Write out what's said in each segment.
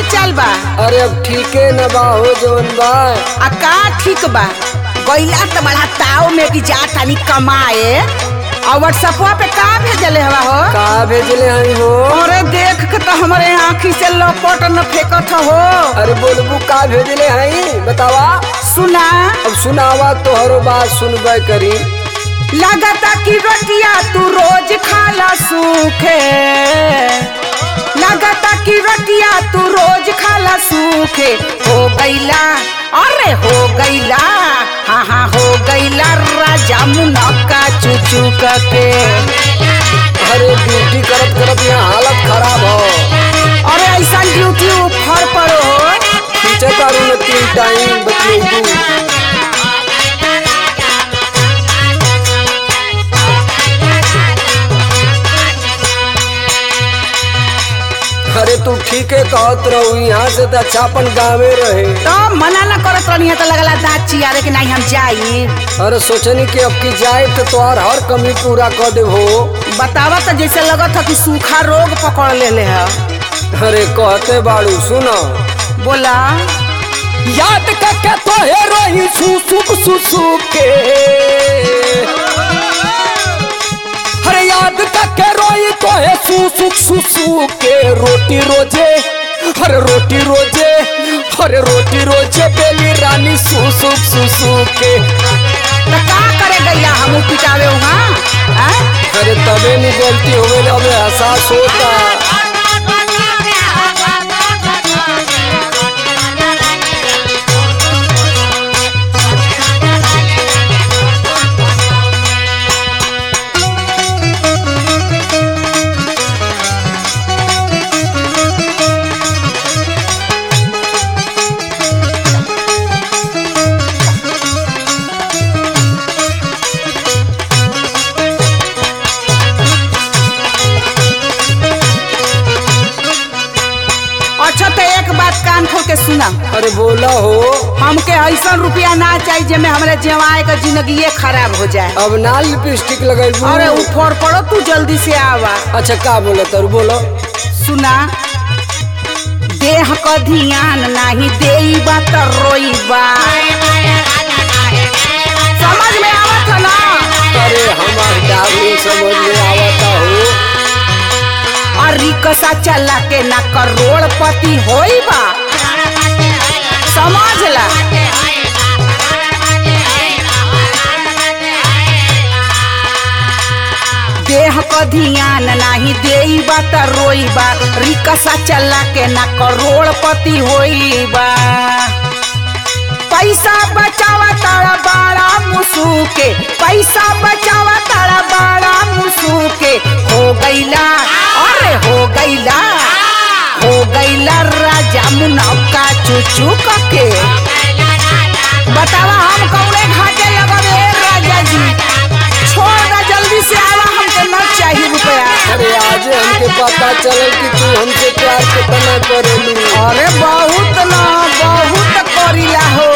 चाल बा अरे अब ठीके न बा हो जवन बा आ का ठीक बा गैला त बड़ा ताव में कि जा तानी कमाए और व्हाट्सएपवा पे का भेजले हवा हो का भेजले हई हो अरे देख के तो हमारे आँखी से लपट न फेंकत हो अरे बोलबू का भेजले हई बतावा सुना अब सुनावा तोहरो बात सुनबे करी लगता कि रोटिया तू रोज खाला सूखे लगता कि रोटिया तू रोज खाला सूखे हो गईला अरे हो गईला हाँ हाँ हो गईला राजा मुनक्का चुचू के अरे ड्यूटी करत करत यहाँ हालत खराब हो अरे ऐसा ड्यूटी ऊपर पर हो खींचे तारू न तीन टाइम बतलेबू अरे तू ठीके कहत रहू यहाँ से तो अच्छा अपन गाँवे रहे तो मना न करत रहनी है तो लगला दाँत चियारे कि नहीं हम जाई अरे सोचनी कि अब की जाए तो तोहार हर कमी पूरा कर दे हो बतावा तो जैसे लगत है कि सूखा रोग पकड़ ले है अरे कहते बाड़ू सुनो बोला याद करके तो हे रोही सुसुक सुसुक के अरे याद करके रोही तो है सुसुक सुसुक के रोटी रोजे अरे रोटी रोजे अरे रोटी रोजे बेली रानी सुसुक सुसुक के तो का करे गैया हम पिटावे वहाँ अरे तबे नहीं गलती हो गई अब एहसास होता अच्छा तो एक बात कान खोल के सुना अरे बोला हो हमके ऐसा रुपया ना चाहिए जेमे हमारे जवाए का जिंदगी खराब हो जाए अब ना लिपस्टिक लगेबू अरे ऊपर पड़ो तू जल्दी से आवा अच्छा का बोलो तर बोलो सुना देह का ध्यान नहीं देईबा तो रोईबा समझ में आवत है ना अरे हमार डार्लिंग समझ में आवता हो और रिक्शा चला के ना करोड़पति होईबा समझ ला देह का ध्यान नहीं देईबा त रोईबा रिक्शा चला के ना करोड़पति होईबा पैसा बचावा तारा बड़ा मुसूके पैसा बचावा तारा बड़ा मुसूके हो गईला अरे हो गईला हो गईला राजा मुनक्का चुचू के बतावा हम कौने घाटे लगवे राजा जी छोड़ दा जल्दी से आवा हमके न चाहिए रुपया अरे आज हमके पता चलल कि तू हमसे प्यार कितना करेलू अरे बहुत न बहुत करीला हो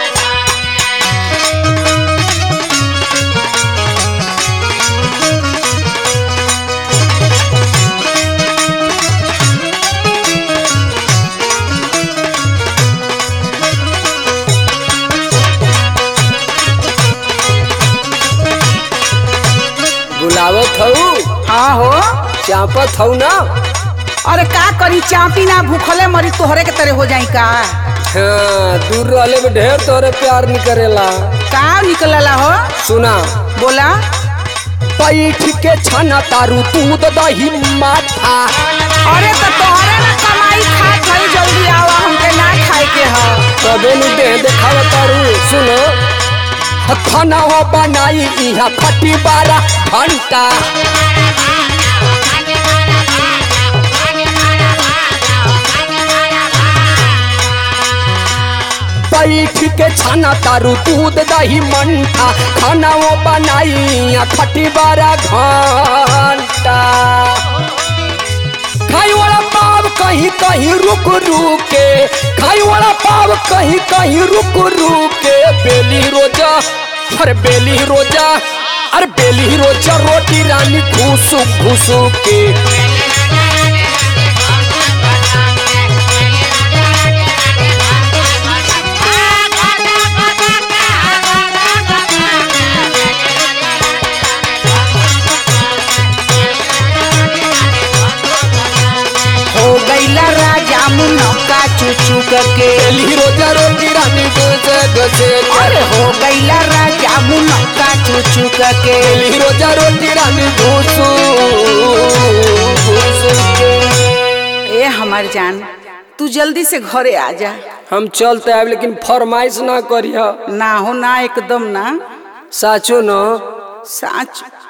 बुलावत हऊ हाँ हो चापत हऊ ना अरे का करी चापी ना भूखले मरी तोहरे के तरह हो जाई का हाँ दूर रहले में ढेर तोरे प्यार नहीं करेला का निकलला हो सुना बोला पैठ के छना तारू तू तो दही माथा अरे तो तोहरे ना कमाई खात हई जल्दी आवा हमके ना खाए के ह तबे नु देह देखाव तारू सुनो खाना हो बनाई इहा खटी बारह घंटा बैठ के छाना तारू दूध दही मंठा खाना वो बनाई आ खटी बारह घंटा खाई वाला पाव कहीं कहीं रुक रुक के खाई वाला पाव कहीं कहीं रुक रुक के बेली रोजा अरे बेली रोजा अरे बेली रोजा रोटी रानी घुसुक घुसुक के रोजे अरे हो गईला राजा मुनक्का चुचुक के बेली रोजा रोटी रानी घूसू घूसू के ए हमार जान तू जल्दी से घरे आ जा हम चलते आब लेकिन फरमाइश ना करिया ना हो ना एकदम ना साचो न साच